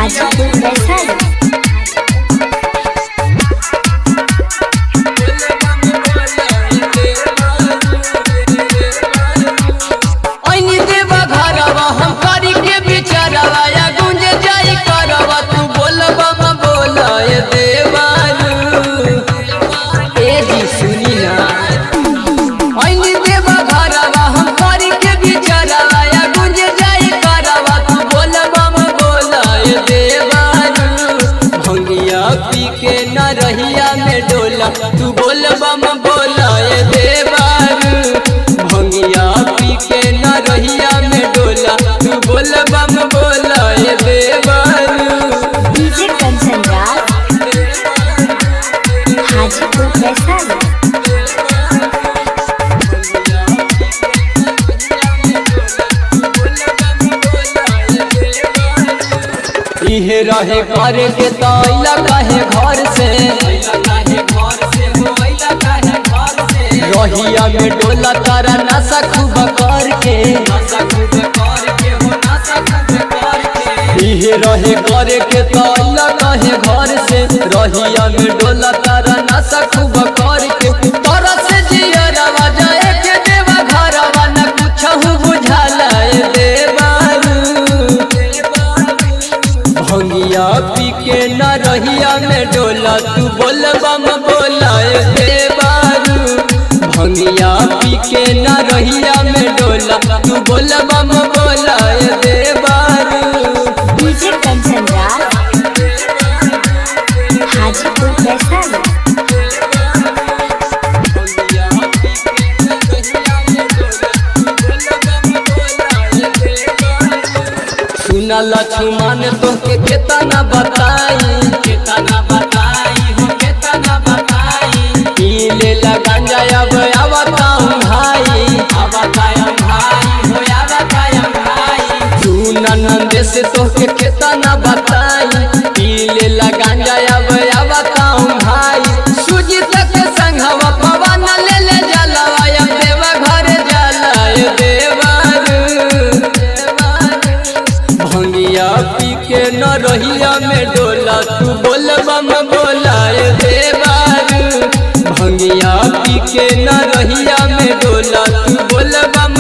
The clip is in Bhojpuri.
हाजीपुर वैशाली ऐनी देवा घरवा हम करी के बिचारवा या गुंज जाई करवा तू बोलबा म बोलाय देवारू ए जी सुनी ना ऐनी देवा घरवा हम करी के बिचारवा या गुंज जाई करवा तू बोलबा म बोलाय देवारू भंगिया पी के न रहिया में डोला तू बोलबा म बोलाय देवारू भंगिया पी के न रहिया में डोला तू बोलबा म बोलाय देवारू डीजे कंचन राज हाजीपुर वैशाली इहे रहे करे के तैला काहे घर से रहिया में डोला तारा नशा खूब करके इहे रहे करे के तैला काहे घर से रहिया में डोला तारा नशा खूब करके तोरा से जियरवा जाए के देवा घरवा न कुछ बुझाला देवारू भंगिया पी के न रहिया में डोला तू बोलबा म बोलाए देवारू भंगिया पी के न रहिया में डोला तू बोलबा म बोलाए देवारू डीजे कंचन राज हाजीपुर वैशाली सुना लक्ष्मण तोहके केतना बताई केतना बताई हो केतना बताई पीले लगा जायब आवताऊं भाई आवताऊं भाई हो आवताऊं भाई सुना नंदे से तोहके केतना बताई पीले लगा जायब आवताऊं भाई सूजी तक संघवा पवन ले ले जलवा या देवा घर जलाय देवारू भंगिया पी के न रहिया में डोला तू बोलबा म बोलाए देवारू भंगिया पी के न रहिया में डोला तू बोलबा म